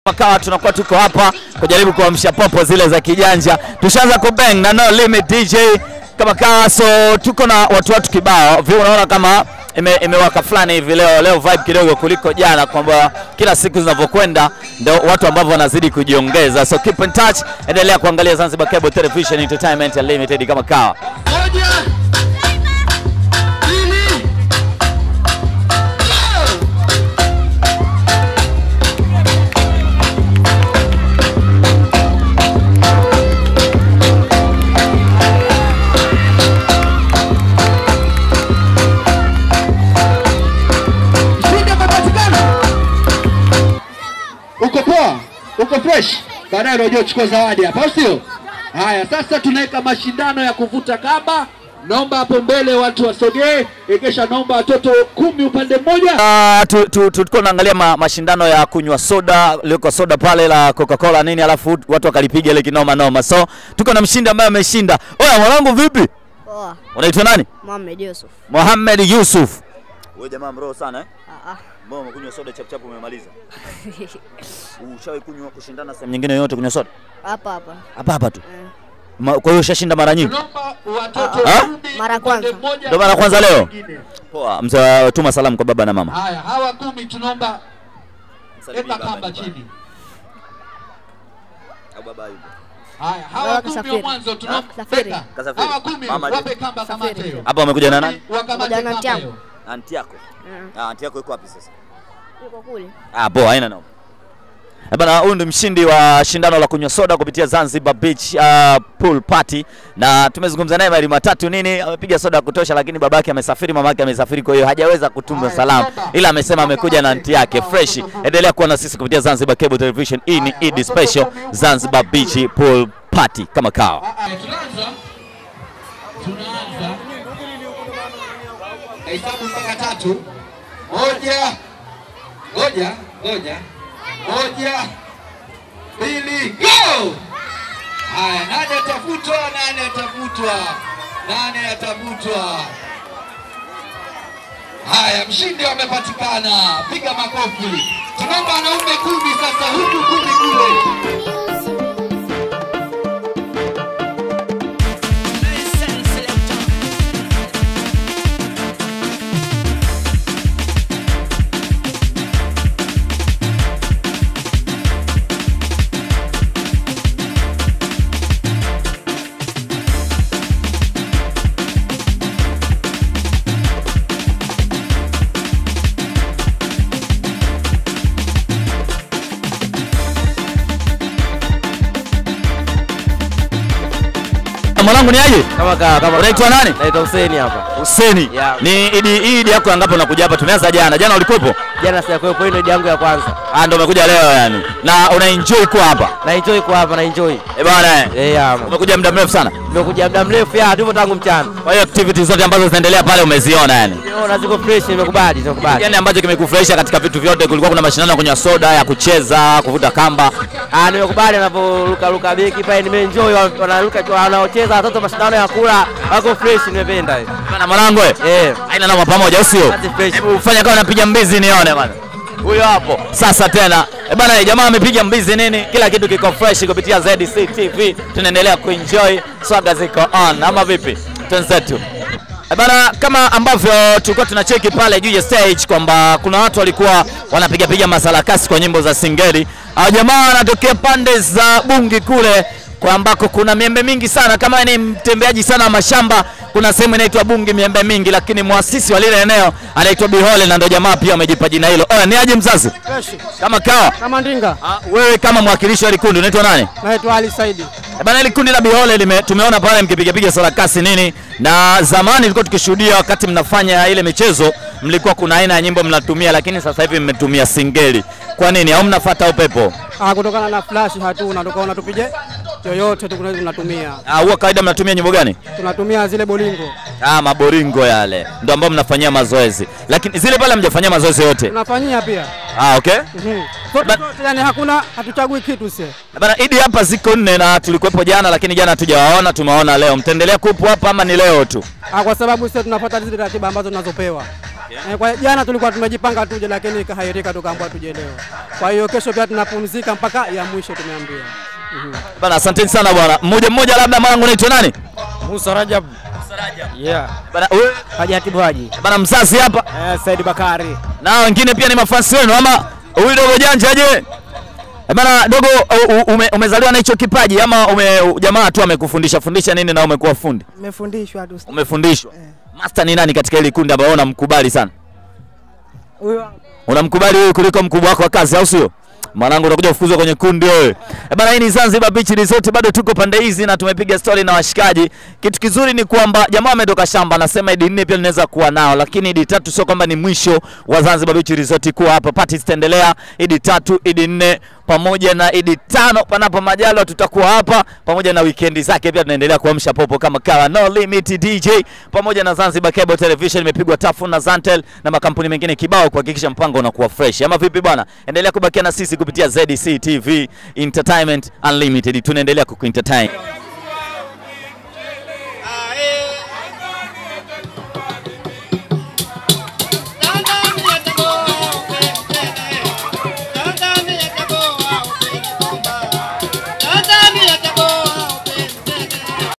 Kawa tunakuwa tuko hapa kujaribu kuamsha popo zile za kijanja. Tushaanza kubang na no limit DJ kama kawa, so tuko na watu watu kibao vile, unaona kama ime, imewaka fulani hivi leo leo, vibe kidogo kuliko jana, kwamba kila siku zinavyokwenda ndio watu ambao wanazidi kujiongeza. So keep in touch, endelea kuangalia Zanzibar Cable Television Entertainment Limited kama kawa. Moja, mbili, go! Mshindi amepatikana. Uko poa? Uko fresh? Baadaye unajua uchukua zawadi hapa, au sio? Haya, sasa tunaweka mashindano ya kuvuta kamba. Naomba hapo mbele watu wasogee, ekesha, naomba watoto kumi upande mmoja. Uh, tu, tu, tu, tulikuwa tunaangalia ma, mashindano ya kunywa soda liko soda pale la Coca-Cola nini, alafu watu wakalipiga ile kinoma noma, so tuko na mshindi ambaye ameshinda. Oya mwanangu, vipi? Poa, Unaitwa nani? Mohamed Yusuf. Mohamed Yusuf. Wewe jamaa mroho sana eh? Ah, ah. Mbona umekunywa soda chap chap umemaliza? Ushawahi kunywa kushindana sehemu nyingine yoyote kunywa soda? Hapa hapa. Hapa hapa tu. Eh. Ma, kwa hiyo ushashinda mara nyingi? Naomba watoto Ah? kumi Mara upande kwanza. mmoja. Ndio mara kwanza leo? Mwingine. Poa, mzee tuma salamu kwa baba na mama. Haya, hawa kumi tunaomba weka kamba chini. Haya, hawa Baba kumi wa kasafiri. mwanzo tunaomba Kasafiri. weka. Kasafiri. Hawa kumi Mama wape je? kamba kamate Kasafiri. hiyo. Hapa wamekuja na nani? Wakamate Pamoja na kamba Tiago. hiyo. Anti yako. Mm. Ah, anti yako iko wapi sasa? Yuko kule. Ah, poa, haina noma. Eh Bana, huyu ndio mshindi wa shindano la kunywa soda kupitia Zanzibar Beach uh, pool party, na tumezungumza naye mawili matatu nini, amepiga soda ya kutosha, lakini babake amesafiri, mamake amesafiri, kwa hiyo hajaweza kutuma Haya, salamu, soda. ila amesema amekuja na anti yake fresh. Endelea kuwa na sisi kupitia Zanzibar Cable Television. Hii ni Eid Special Zanzibar Beach pool party kama kawa. Ah, ah, Tunaanza. Tunaanza. Hesabu mpaka tatu. Moja. Ngoja, ngoja. Moja. Mbili. Go! Haya, nani atafutwa? Nani atafutwa? Nani atafutwa? Haya, mshindi amepatikana. Piga makofi. Tunaomba wanaume kumi sasa, huku kumi kule. Mwanangu ni aje? Kama ka, kama Unaitwa nani? Naitwa Huseni hapa. Huseni. Yeah. Ni idi hii idi yako ngapi unakuja hapa? Tumeanza jana. Jana ulikuwepo? Jana sijakuwepo, hii ndio idi yangu ya kwanza. Ah, ndio umekuja leo yani. Na una enjoy kuwa hapa. Na enjoy kwa hapa, na enjoy. Eh bwana eh. Eh, ya. Umekuja muda mrefu sana. Nimekuja muda mrefu ya tupo tangu mchana. Kwa hiyo activities zote ambazo zinaendelea pale umeziona yani. Naona ziko fresh, nimekubali, nimekubali. Yaani ambacho kimekufurahisha katika vitu vyote, kulikuwa kuna mashindano ya kunywa soda, ya kucheza, kuvuta kamba. Ah, nimekubali anaporuka ruka beki pale, nimeenjoy wa- wanaruka wanaocheza watoto mashindano ya kula, wako fresh, nimependa. hiyo. Bana mwanangu eh. Eh. Haina noma pamoja, au sio? Kazi fresh. Hebu fanya kama unapiga mbizi nione bana. Huyo hapo. Sasa tena. Eh bana, jamaa amepiga mbizi nini? Kila kitu kiko fresh kupitia ZDC TV. Tunaendelea kuenjoy, swaga ziko on ama vipi? Twenzetu. Eh bana, kama ambavyo tulikuwa tunacheki pale juu ya stage kwamba kuna watu walikuwa wanapiga piga masarakasi kwa nyimbo za Singeli. Hao jamaa wanatokea pande za Bungi kule kwa ambako kuna miembe mingi sana. Kama ni mtembeaji sana wa mashamba, kuna sehemu inaitwa Bungi miembe mingi, lakini mwasisi wa lile eneo anaitwa Bihole na ndo jamaa pia amejipa jina hilo. Oya, ni aje mzazi? Kama kawa. Kama Ndinga, Ah, wewe kama mwakilishi wa likundi unaitwa nani? naitwa Ali Saidi. Eh Bana, ile kundi la Bihole lime, tumeona pale mkipigapiga sarakasi nini, na zamani ilikuwa tukishuhudia wakati mnafanya ile michezo, mlikuwa kuna aina ya nyimbo mnatumia, lakini sasa hivi mmetumia singeli. Kwa nini? Au mnafuata upepo? Ah, kutokana na flash hatuna, tukaona tupige yoyote tu tunaweza tunatumia. Ah, huwa kawaida mnatumia nyimbo gani? Tunatumia zile bolingo. Ah, maboringo yale ndio ambao mnafanyia mazoezi, lakini zile pale mjafanyia mazoezi yote. Tunafanyia pia. Ah, okay. Mhm. Zote Ba- zote, yani hakuna hatuchagui kitu sie. Bana, Idi hapa ziko nne na tulikuwepo jana, lakini jana hatujawaona, tumewaona leo. Mtaendelea kuwepo hapa ama ni leo tu? Ah, kwa sababu sisi tunafuata zile ratiba ambazo tunazopewa. Eh, kwa jana tulikuwa tumejipanga tuje, lakini ikahairika tukaambiwa tuje leo. Kwa hiyo kesho pia tunapumzika mpaka ya mwisho tumeambiwa. Mhm. Bana, asanteni sana bwana. Mmoja mmoja, labda mwanangu unaitwa nani? Musa Rajab. Yeah. Bana, wewe Hajatibu Haji. bana, mzazi hapa Eh, Said Bakari. na wengine pia ni mafansi wenu, ama huyu dogo janja je? Eh, Bana dogo, u- u- ume, umezaliwa na hicho kipaji ama ume, u- jamaa tu amekufundisha fundisha nini na umekuwa fundi? Nimefundishwa tu. Umefundishwa. Master ni nani katika hili kundi ambao unamkubali sana? Huyo Unamkubali wewe kuliko mkubwa wako wa kazi au sio? Mwanangu utakuja kufukuzwa kwenye kundi wewe. Eh bana, hii ni Zanzibar Beach Resort, bado tuko pande hizi na tumepiga story na washikaji. Kitu kizuri ni kwamba jamaa ametoka shamba, anasema idi nne pia linaweza kuwa nao, lakini idi tatu sio kwamba ni mwisho wa Zanzibar Beach Resort kuwa hapa. Party zitaendelea idi tatu, idi nne pamoja na idi tano, panapo majalo tutakuwa hapa pamoja na wikendi zake pia tunaendelea kuamsha popo kama kawa no limit DJ pamoja na Zanzibar Cable Television imepigwa tafu na Zantel na makampuni mengine kibao kuhakikisha mpango unakuwa fresh. Ama vipi bwana? Endelea kubakia na sisi kupitia ZDC TV Entertainment Unlimited. Tunaendelea kukuentertain.